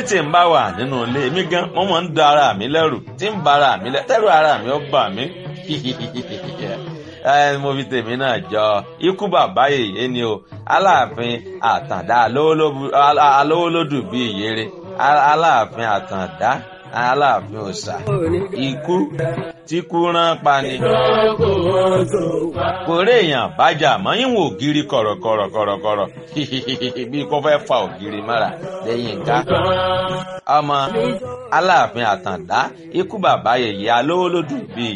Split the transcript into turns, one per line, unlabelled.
tí n bá wà nínú ilé mi gan mo mọ̀ ń da ara mi lẹ́rù tí ń ba ara mi lẹ́rù tẹ́rù ara mi ó bà mí mo fi tèmi náà jọ ikú bàbá yèyé ni o aláàfin àtàndá alówólódù bíi ìyèrè aláàfin àtàndá aláàfin òòṣà ikú tí kú rán pa ni. kò rí èèyàn bájà mọ́ ìwọ̀n ògiri kọ̀rọ̀kọ̀rọ̀kọ̀rọ̀ bí kò fẹ́ fa ògiri mọ́ra lẹ́yìn ká. ọmọ aláàfin àtàndá ikú bàbá yèyé alówólódù bíi